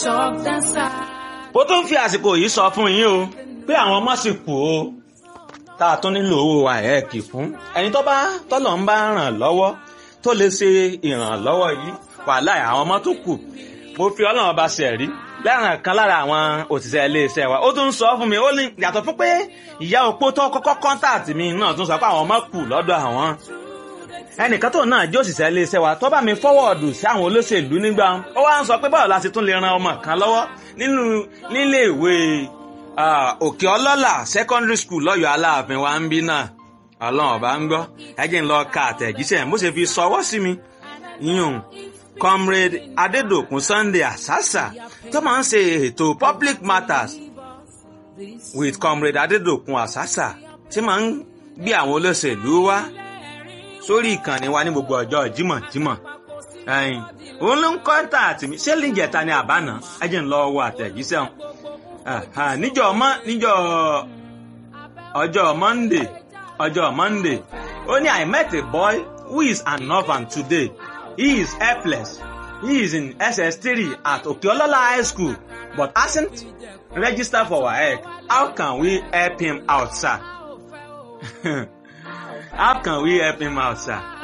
ó tún fi àsìkò yìí sọ fún yín o pé àwọn ọmọ sì kù o tá a tún nílò owó àẹ́ẹ̀kì fún ẹni tó bá tọ́lọ̀ ń bá ràn lọ́wọ́ tó lè ṣe ìrànlọ́wọ́ yìí wàhálà àwọn ọmọ tó kù mo fi ọlọ́run ọba ṣẹ̀rí lẹ́ràn kan lára àwọn òṣìṣẹ́ iléeṣẹ́ wa ó tún sọ fún mi ó ní yàtọ̀ fún pé ìyá opó tó kọ́kọ́ kọ́ńtàtì mi náà tún sọ pé àwọn ọmọ kù lọ́dọ̀ àwọn ẹnìkan tó náà jẹ́ òṣìṣẹ́ iléeṣẹ́ wa tó bá mi fọ́wọ́ọ̀dù sí àwọn olóṣèlú nígbà ó wá ń sọ pé báwo la ṣe tún lè ran ọmọ kan lọ́wọ́ nínú nílé ìwé òkè ọlọ́là secondary school lọ́yọ̀ aláàfin wa ń bí náà ọlọ́run ọba ń gbọ́ ẹjẹ́ ń lọ ka àtẹ̀jíṣẹ́ bó ṣe fi sọwọ́ sí mi yíyún comrade adedokun sunday asasa tó máa ń ṣe ètò public matters with comrade adedokun asasa tí máa ń gbé àwọn olóṣèlú wá sórí ìkànnì wa ní gbogbo ọjọ́ jímọ̀jímọ̀ ẹ̀yìn òun ló ń kọ́ńtà àtìmí ṣé lìjẹta ni àbáná ẹjẹ́ ń lọ wọ àtẹ̀jíṣẹ́ wọn níjọ́ ọmọ níjọ́ ọjọ́ monday ọjọ́ monday ó ní i met a boy who is an orphan today he is helpless he is in ss3 at okeolola high school but hasn't registered for waec how can we help him out sir how can we help him out sir.